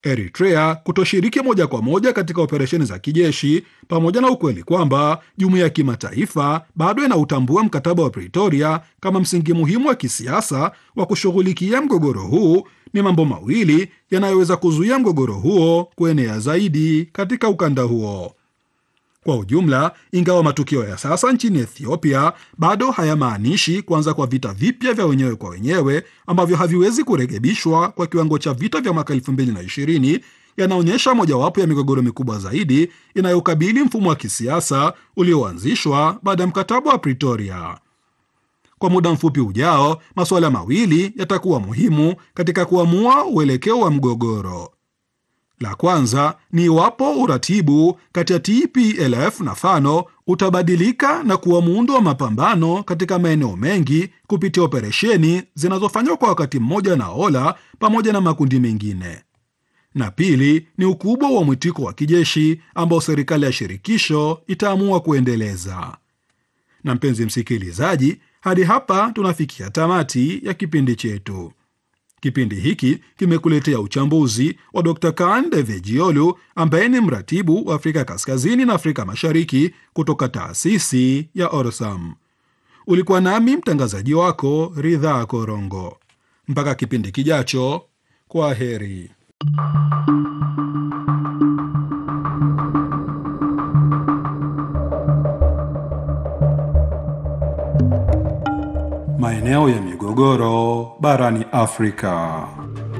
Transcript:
Eritrea kutoshiriki moja kwa moja katika operesheni za kijeshi pamoja na ukweli kwamba jumuiya ya kimataifa bado inautambua mkataba wa Pretoria kama msingi muhimu wa kisiasa wa kushughulikia mgogoro huu ni mambo mawili yanayoweza kuzuia mgogoro huo kuenea zaidi katika ukanda huo. Kwa ujumla, ingawa matukio ya sasa nchini Ethiopia bado hayamaanishi kuanza kwa vita vipya vya wenyewe kwa wenyewe ambavyo haviwezi kurekebishwa kwa kiwango cha vita vya mwaka 2020, yanaonyesha mojawapo ya migogoro mikubwa zaidi inayokabili mfumo wa kisiasa ulioanzishwa baada ya mkataba wa Pretoria. Kwa muda mfupi ujao, masuala mawili yatakuwa muhimu katika kuamua uelekeo wa mgogoro. La kwanza ni iwapo uratibu kati ya TPLF na Fano utabadilika na kuwa muundo wa mapambano katika maeneo mengi kupitia operesheni zinazofanywa kwa wakati mmoja na Ola pamoja na makundi mengine, na pili ni ukubwa wa mwitiko wa kijeshi ambao serikali ya shirikisho itaamua kuendeleza. Na mpenzi msikilizaji, hadi hapa tunafikia tamati ya kipindi chetu. Kipindi hiki kimekuletea uchambuzi wa Dr. Kaan Devejiolu ambaye ni mratibu wa Afrika Kaskazini na Afrika Mashariki kutoka taasisi ya Orsam. Ulikuwa nami mtangazaji wako Ridhaa Korongo. Mpaka kipindi kijacho, kwa heri. Maeneo ya migogoro barani Afrika.